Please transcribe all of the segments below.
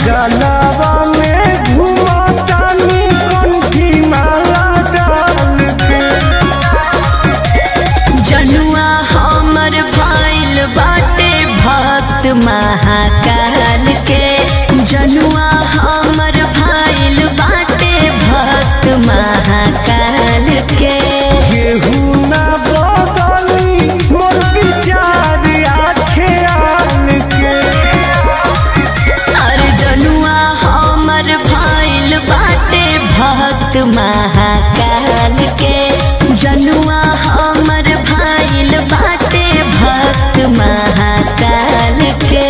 गलावा में घुमातानी कंठी माला डाल के जनुआ हमर भइल बाटे भक्त महाकाल के जनुआ हमर भइल बाटे भक्त महाकाल के केहू ना बदली मोर विचार आखे आन के और जनुआ हमर भइल बाटे भक्त महाकाल के जनुआ हमर भइल बाटे भक्त महाकाल के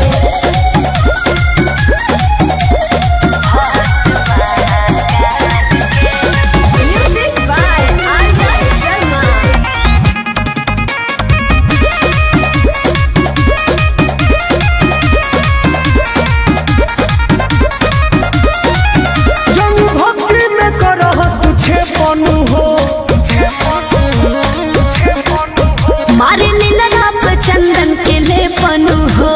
Music by Arya Sharma. जन भक्ति में करहस तुझे पनु हो मारे लीला पे चंदन के ले पनु हो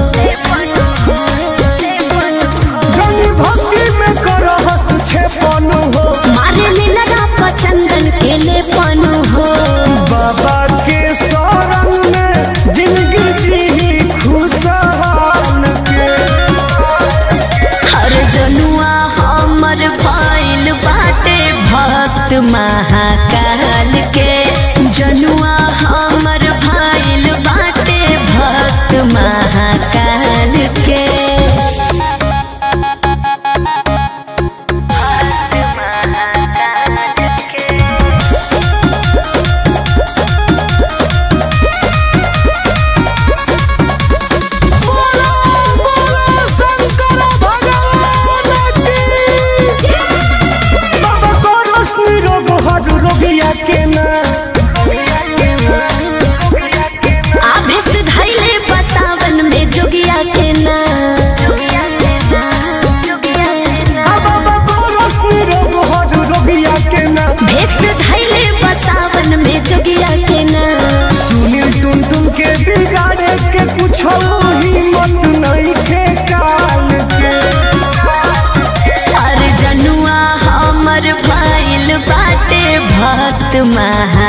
जन भक्ति में करहस तुझे पनु हो मारे लीला पे चंदन के ले पनु हो बाबा के शरण में जिंदगी जी खुशहाल के हर जनुआ हमर भइल बाटे भक्त महाकाल के जनुआ हमर भइल बाटे भक्त महाकाल के बाबा को रोशनी रोग हर रोगिया के ना आवेश धैले बसावन में जोगिया के ना आ बाबा को रोशनी रोग हर रोगिया के ना भेष धैले बसावन में जोगिया के ना सुनील टुन टुन के बिगाड़े के कुछ हिम्मत नहीं के काल के और जनुआ हमर भइल बाटे भक्त महा